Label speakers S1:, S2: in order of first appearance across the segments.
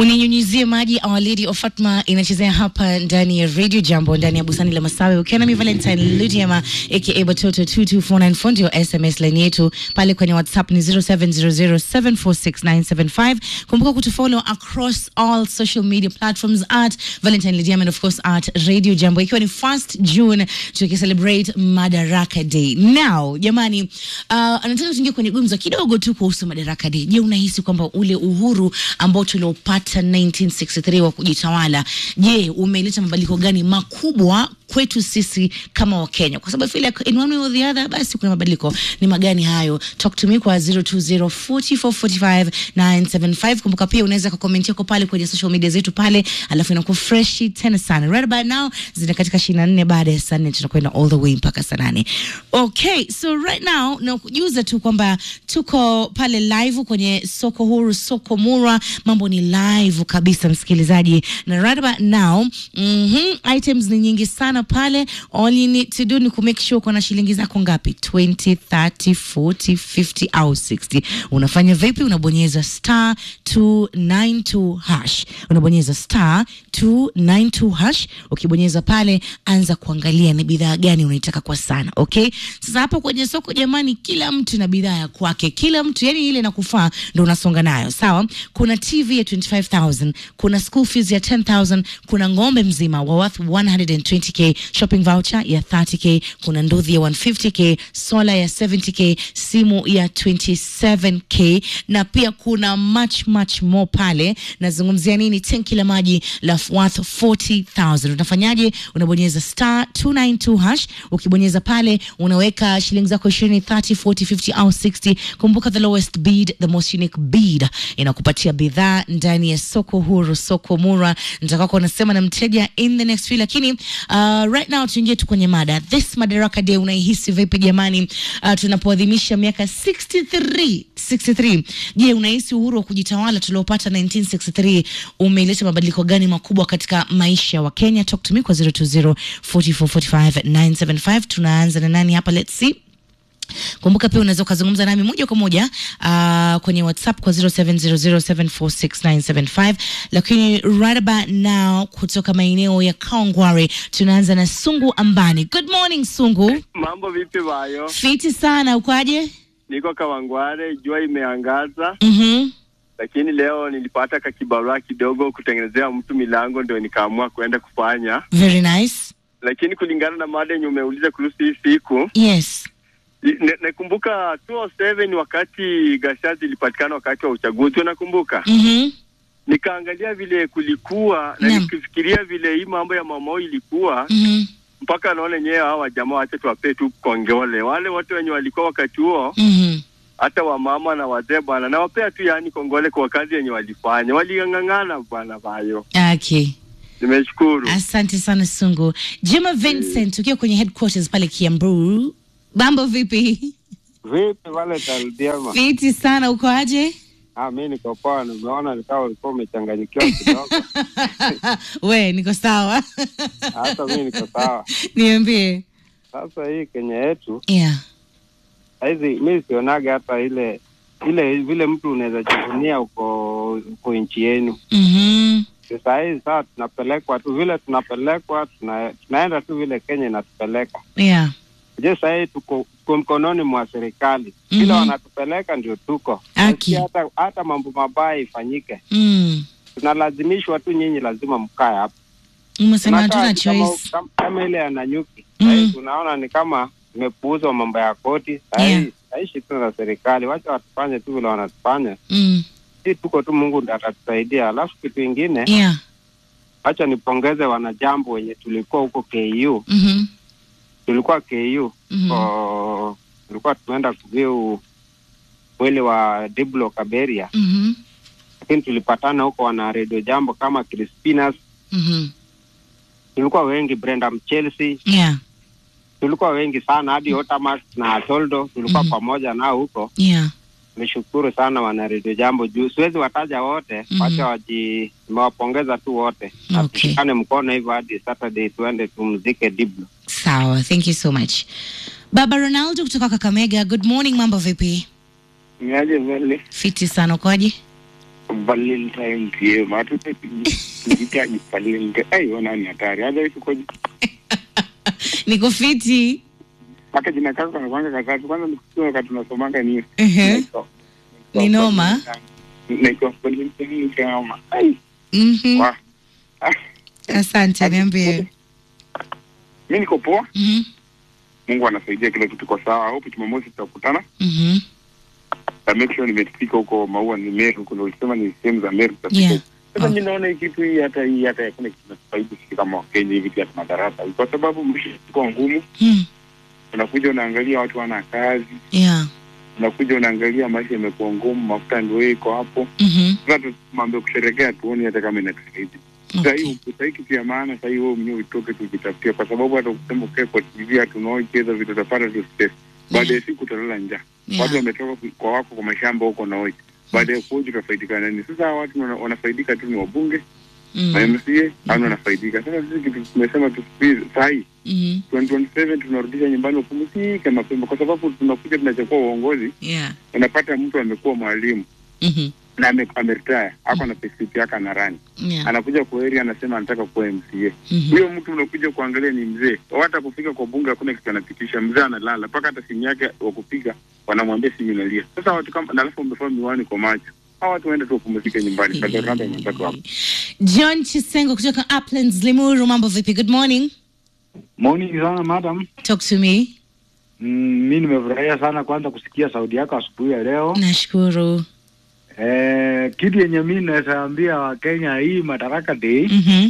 S1: uninyunyizie maji Our Lady of Fatma inachezea hapa ndani ya Radio Jambo ndani ya bustani la Masawe ukiwa nami Valentine Ludiama aka Batoto 22494 ndio SMS line yetu pale kwenye WhatsApp ni 0700746975 kumbuka kutufollow across all social media platforms at Valentine Ludiama and of course at Radio Jambo ikiwa ni 1st June tukicelebrate Madaraka Day now jamani uh, anataka tuingie kwenye gumzo kidogo tu kuhusu Madaraka Day je unahisi kwamba ule uhuru ambao tuliopata 1963 wa kujitawala je umeleta mabadiliko gani makubwa kwetu sisi kama wakenya kwa sababu I feel like in one way or the other basi kuna mabadiliko ni magani hayo talk to me kwa 0204445975 kumbuka pia unaweza kukomentia kwa pale kwenye social media zetu pale alafu inakuwa freshi tena sana right about now zina katika 24 baada ya saa 4 tunakwenda all the way mpaka saa 8 okay so right now na kujuza tu kwamba tuko pale live kwenye soko huru soko mura mambo ni live kabisa msikilizaji na right about now mm-hmm, items ni nyingi sana pale all you need to do ni kumake sure uko na shilingi zako ngapi 20 30 40 50 au 60 unafanya vipi unabonyeza star 292 hash unabonyeza star 292 hash ukibonyeza pale anza kuangalia ni bidhaa gani unaitaka kwa sana okay sasa hapo kwenye soko jamani kila mtu na bidhaa ya kwake kila mtu yani ile nakufaa ndo unasonga nayo sawa kuna tv ya 25000 kuna school fees ya 10000 kuna ng'ombe mzima wa worth 120k shopping voucher ya 30k kuna nduthi ya 150k sola ya 70k simu ya 27k na pia kuna much much more pale nazungumzia nini tenki la maji la worth 40000 unafanyaje unabonyeza star 292 hash ukibonyeza pale unaweka shilingi zako 20 30 40 50 au 60 kumbuka the lowest bid the most unique bid inakupatia bidhaa ndani ya soko huru soko mura nitakwako unasema na mteja in the next few lakini uh, right now tuingie tu kwenye mada this madaraka day unaihisi vipi jamani uh, tunapoadhimisha miaka 63 63 je unahisi uhuru wa kujitawala tuliopata 1963 umeleta mabadiliko gani makubwa katika maisha ya wakenya talk to me kwa 020 4445 975 tunaanza na nani hapa let's see kumbuka pia unaweza ukazungumza nami moja kwa moja uh, kwenye whatsapp kwa 0700746975 lakini right about now kutoka maeneo ya kaongware tunaanza na sungu ambani good morning sungu
S2: Mambo vipi bayo?
S1: fiti sana ukoaje
S2: Niko Kawangware, jua imeangaza,
S1: mm-hmm.
S2: lakini leo nilipata kakibarua kidogo kutengenezea mtu milango, ndio nikaamua kuenda kufanya.
S1: very nice
S2: Lakini kulingana na mada yenye umeuliza kuhusu hii siku,
S1: yes
S2: ne- nakumbuka 2007 wakati ghasia zilipatikana wakati wa uchaguzi, unakumbuka?
S1: mm-hmm.
S2: Nikaangalia vile kulikuwa na
S1: Naam.
S2: nikifikiria vile hii mambo ya mamao ilikuwa
S1: Mm-hmm.
S2: mpaka naona yenyewe hawa jamaa wache tuwapee tu kongole, wale wote wenye walikuwa wakati huo
S1: Mm-hmm.
S2: hata wamama na wazee bwana, nawapea tu yani kongole kwa kazi yenye walifanya, waling'ang'ana bwana bayo.
S1: okay
S2: Nimeshukuru.
S1: asante sana sungu jema vincent ukiwa kwenye headquarters pale kiambu mambo vipi
S3: Vipi wale Taldiama?
S1: fiti sana ukoaje
S3: Ah, mi niko poa, nimeona nikawa ulikuwa umechanganyikiwa kidogo.
S1: we niko sawa
S3: Hata mi niko sawa.
S1: niambie
S3: Sasa hii Kenya yetu
S1: yeah.
S3: saizi, mi sionaga hata ile ile vile mtu unaweza jivunia uko uko nchi yenu.
S1: mm-hmm.
S3: Saa hii saa tunapelekwa tu vile tunapelekwa, tuna, tunaenda tu vile Kenya inatupeleka.
S1: yeah.
S3: Je, saa hii tuko, tuko mkononi mwa serikali vile
S1: Mhm.
S3: wanatupeleka ndio tuko
S1: Aki.
S3: Nasikia hata, hata mambo mabaya ifanyike,
S1: mm.
S3: tunalazimishwa tu, nyinyi lazima mkae hapa
S1: umesema
S3: Tunakaa
S1: hatuna
S3: tu kama-
S1: choice
S3: kama- kama ile ya Nanyuki
S1: Mm.
S3: sahii tunaona ni kama imepuuzwa mambo ya koti sahii
S1: Yeah.
S3: saishi tu na serikali, wacha watufanye tu vile wanatufanya,
S1: mm.
S3: si tuko tu, Mungu ndiye atatusaidia. Alafu kitu ingine,
S1: yeah.
S3: wacha nipongeze wanajambo wenye tulikuwa huko KU,
S1: mm-hmm.
S3: tulikuwa KU
S1: Mm-hmm.
S3: ko tulikuwa tumeenda kuviu mwili wa Diblo Kaberia,
S1: Mm-hmm.
S3: lakini tulipatana huko wana redio jambo kama Crispinas,
S1: Mm-hmm.
S3: tulikuwa wengi, Brenda Mchelsea
S1: yeah.
S3: tulikuwa wengi sana hadi Otamax na Toldo tulikuwa
S1: Mhm.
S3: pamoja nao huko.
S1: yeah.
S3: Nishukuru sana wana redio jambo juu siwezi wataja wote,
S1: Mhm.
S3: wacha waji, nimewapongeza tu wote na
S1: Okay.
S3: tushikane mkono hivyo hadi Saturday tuende tumzike Diblo.
S1: sawa thank you so much baba ronaldo kutoka kakamega good morning mambo vipi
S2: Niaje vile
S1: fiti sana ukoaje
S4: Valentine PM. Hatutahitaji Valentine. Ai, ona ni hatari. Hata hivi kwa
S1: niko fiti
S4: mpaka jina kako kanakwanga katatu. Kwanza nikusema wakati tunasomanga ni
S1: Ehe.
S4: naitwa-
S1: Ni noma.
S4: Naitwa Valentine Kama. Ai,
S1: Mhm.
S4: wa. Ah,
S1: asante niambie
S4: mimi niko poa.
S1: Mhm.
S4: Mungu anasaidia kila kitu kwa sawa. Hope Jumamosi tutakutana.
S1: Mhm.
S4: Na make sure nimefika huko Maua ni Meru, kuna ulisema ni sehemu za Meru tutafika
S1: Yeah.
S4: huko. Sasa
S1: Okay.
S4: mimi naona hii kitu hii hata hii hata hakuna kitu kinafaidi sisi kama Wakenya hivi hata madarasa. Kwa sababu mshi kwa ngumu,
S1: Hmm.
S4: unakuja unaangalia watu wana kazi,
S1: yeah
S4: unakuja unaangalia maisha imekuwa ngumu, mafuta ndio iko hapo.
S1: Mhm.
S4: Sasa tumwambie kusherekea tuone hata kama inatusaidia. Sasa
S1: okay.
S4: hii sasa hii kitu ya maana sasa hii wewe mwenyewe utoke tujitafutie kwa sababu hata ukisema ukae kwa TV hatunaoi cheza vitu utapata tu stress. Baada ya siku utalala njaa.
S1: Yeah.
S4: Watu wametoka ku- kwa wako kwa mashamba huko na oi. Baada ya kuoji utafaidika nani? Sasa hawa watu wana- wanafaidika tu ni wabunge
S1: Mm.
S4: na MCA au wanafaidika. Sasa sisi kitu tumesema tusubiri saa hii
S1: Mhm.
S4: 2027 tunarudisha nyumbani upumzike mapema kwa sababu tunakuja tunachukua uongozi
S1: yeah
S4: unapata mtu amekuwa mwalimu
S1: Mhm.
S4: na ame- ameretire ako na payslip yake ana rani
S1: yeah
S4: anakuja kwa area anasema anataka kuwa MCA
S1: Mhm.
S4: huyo mtu unakuja kuangalia ni mzee hata kufika kwa bunge hakuna kitu anapitisha mzee analala mpaka hata simu yake wa kupiga wanamwambia simu inalia sasa watu kama na alafu wamevaa miwani kwa macho hawa watu waende tu wapumzike nyumbani Sasa Rwanda imetaka hapo
S1: John Chisengo kutoka Uplands Limuru, mambo vipi? Good morning.
S5: Morning sana madam.
S1: Talk to me.
S5: Mm, mi nimefurahia sana kwanza kusikia sauti yako asubuhi ya leo.
S1: Nashukuru.
S5: Eh, kitu yenye mi naweza ambia Wakenya hii Madaraka Day
S1: Mhm.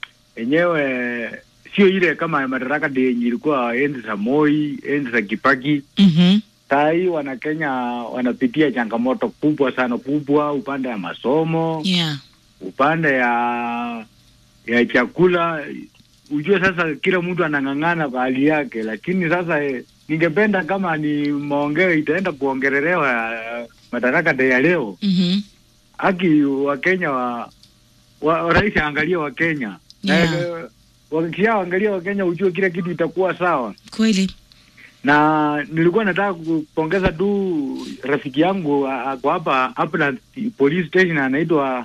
S5: yenyewe sio ile kama Madaraka Day yenye ilikuwa enzi za Moi, enzi za Kibaki.
S1: Mhm.
S5: Saa hii Wanakenya wanapitia changamoto kubwa sana kubwa, upande ya masomo,
S1: Yeah.
S5: upande ya ya chakula. Ujue sasa kila mtu anang'ang'ana kwa hali yake, lakini sasa eh, ningependa kama ni maongeo itaenda kuongelelewa eh, Madaraka Day ya leo,
S1: Mhm.
S5: haki Wakenya wa, wa rais aangalie Wakenya
S1: Yeah.
S5: Eh, wakishaangalia Wakenya ujue kila kitu itakuwa sawa.
S1: Kweli.
S5: Na nilikuwa nataka kupongeza tu rafiki yangu a- ako hapa Uplands police station anaitwa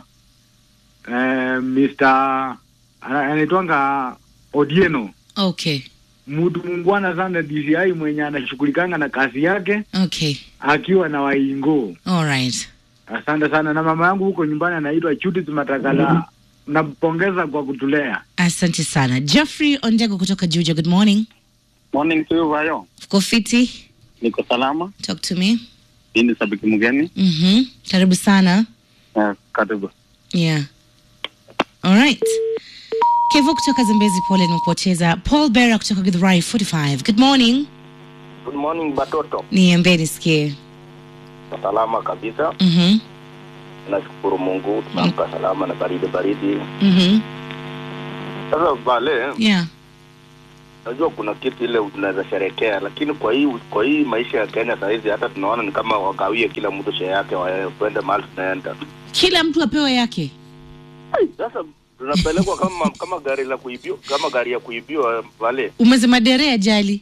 S5: eh, Mr. ana- anaitwanga Odieno,
S1: Okay.
S5: mtu mungwana sana DCI mwenye anashughulikanga na kazi yake
S1: Okay.
S5: akiwa na waingo.
S1: All right.
S5: Asante sana, na mama yangu huko nyumbani anaitwa Judith Matakala. Nampongeza kwa kutulea.
S1: Asante sana. Jeffrey Ondego kutoka Juja, good morning.
S4: morning to you Vayo
S1: Uko fiti?
S4: niko salama
S1: Talk to me.
S4: hii ni sabiki mgeni
S1: Mhm. Karibu sana.
S4: uh, karibu
S1: Yeah. All right. Kevo kutoka Zambezi, pole nimepoteza. Paul Bera kutoka Githurai 45. Good morning.
S6: Good morning Batoto.
S1: Niambie nisikie.
S6: Salama kabisa.
S1: Mhm.
S6: Nashukuru Mungu tumeamka salama na baridi baridi.
S1: Mhm.
S6: Sasa vale,
S1: Yeah.
S6: najua kuna kitu ile unaweza sherekea, lakini kwa hii kwa hii maisha ya Kenya saa hizi hata tunaona ni kama wagawie kila mtu share yake waende mahali tunaenda.
S1: Kila mtu apewe yake.
S6: Ai, Sasa tunapelekwa kama kama gari la kuibiwa kama gari ya kuibiwa vale,
S1: Umesema dere ajali.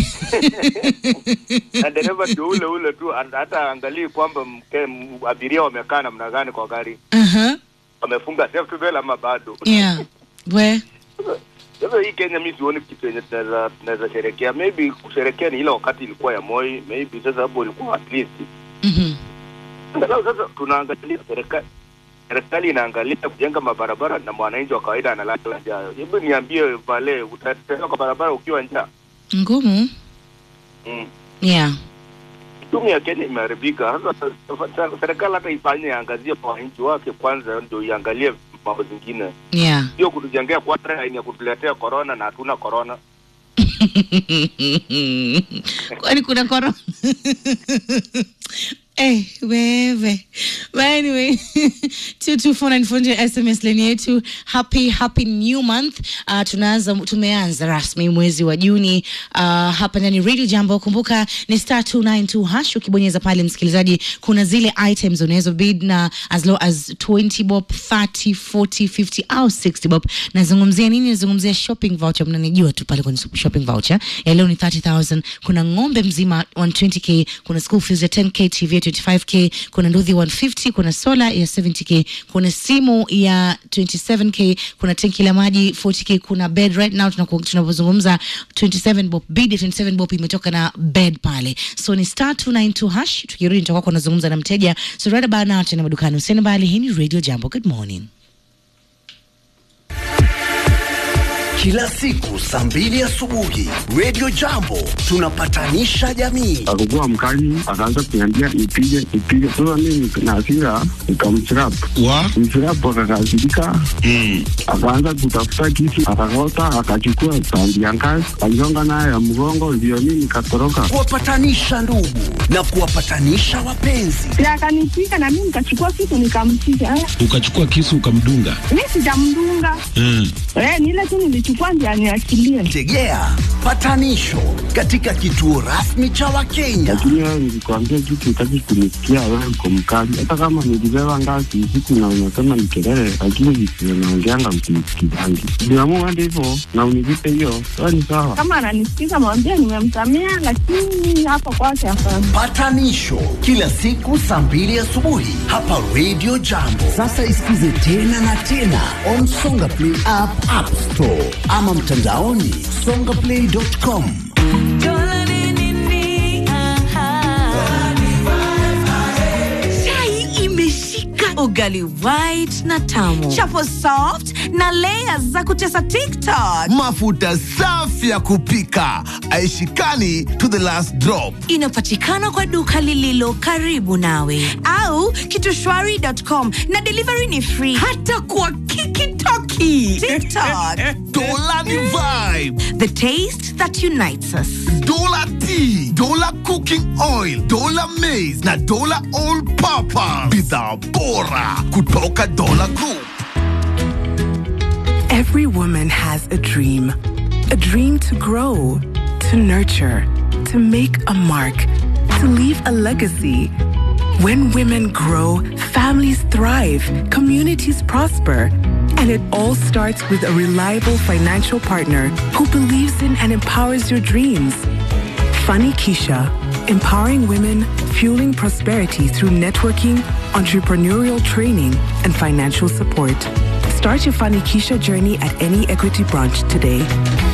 S6: na dereva ndio ule ule tu, an- hata angalii kwamba mke- m- abiria wamekaa namna gani kwa gari,
S1: Aha.
S6: wamefunga safety belt ama bado.
S1: Yeah. We.
S6: Sasa hii Kenya mi sioni kitu yenye tunaweza tunaweza sherekea. Maybe kusherekea ni ile wakati ilikuwa ya Moi, maybe sasa hapo ilikuwa at least.
S1: Mhm.
S6: Angalau sasa tunaangalia serikali serikali inaangalia kujenga mabarabara na mwananchi wa kawaida analala njaa. Hebu niambie vale, utatembea kwa barabara ukiwa njaa?
S1: Ngumu.
S6: Mm.
S1: Yeah.
S6: Uchumi ya Kenya imeharibika. Sasa serikali hata ifanye iangazie kwa wananchi wake kwanza, ndio iangalie mambo zingine,
S1: Yeah.
S6: sio kutujengea quarantine ya kutuletea corona na hatuna corona.
S1: kwani kuna korona Eh, wewe But anyway 22494 sms leni yetu happy happy new month uh, tunaanza tumeanza rasmi mwezi wa juni uh, hapa ndani radio jambo kumbuka ni star 292 hash ukibonyeza pale msikilizaji kuna zile items unaweza bid na as low as 20 bob 30 40 50 au 60 bob nazungumzia nini nazungumzia shopping voucher mnanijua tu pale kwenye shopping voucher ya leo ni 30000 kuna ng'ombe mzima 120k kuna school fees ya 10k tv yetu 25k, kuna nduthi 150, kuna sola ya 70k, kuna simu ya 27k, kuna tenki la maji 40k, kuna bed right now tunaku- tunapozungumza 27 bob, bid ya 27 bob imetoka na bed pale, so ni star 292 hash. Tukirudi nitakuwa kunazungumza na mteja, so right about now tena madukani, usiende mbali. Hii ni Radio Jambo, good morning.
S7: Kila siku saa mbili asubuhi Radio Jambo tunapatanisha jamii.
S4: akakuwa mkali, akaanza kuniambia nipige nipige. Sasa mimi na hasira nikamchirap
S8: wa
S4: mchirap, akakasirika akaanza kutafuta kisu, akakota, akachukua tandi ya ngazi, aligonga nayo ya mgongo, ndio mimi nikatoroka.
S7: Kuwapatanisha ndugu na kuwapatanisha wapenzi.
S9: na akanipiga na mimi nikachukua kitu nikampiga. Eh,
S8: ukachukua kisu ukamdunga
S9: Mi sijamdunga
S8: mm.
S9: eh, ni ile tu nilichukua ndio aniachilie.
S7: Tegea patanisho katika kituo rasmi cha Wakenya.
S4: Lakini wewe nilikwambia kitu, utaki kunisikia, wewe uko mkali. Hata kama nilibeba ngazi usiku na unasema ni kelele, lakini visivyo naongeanga msinisikizangi. Niamua hadi hivyo na univipe hiyo, wewe ni sawa.
S9: Kama ananisikiza mwambie nimemsamea, lakini hapo kwake hapana.
S7: Patanisho kila siku saa mbili asubuhi hapa Radio Jambo. Sasa isikize tena na tena on Songa Play app, App Store ama mtandaoni songaplay.com.
S10: chai imeshika ugali white na tamu chapo soft na layers za kutesa tiktok
S11: mafuta safi ya kupika aishikani to the last drop
S10: inapatikana kwa duka lililo karibu nawe au kitushwari.com na delivery ni free hata kwa kikitoki tiktok
S11: dola ni vibe
S10: the taste that unites us
S11: dola tea dola cooking oil dola maize na dola all purpose bidhaa bora kutoka dola group
S12: Every woman has a dream. A dream to grow, to nurture, to make a mark, to leave a legacy. When women grow, families thrive, communities prosper. And it all starts with a reliable financial partner who believes in and empowers your dreams. Funny Keisha, empowering women, fueling prosperity through networking, entrepreneurial training, and financial support. Start your Funny Keisha journey at any Equity branch today.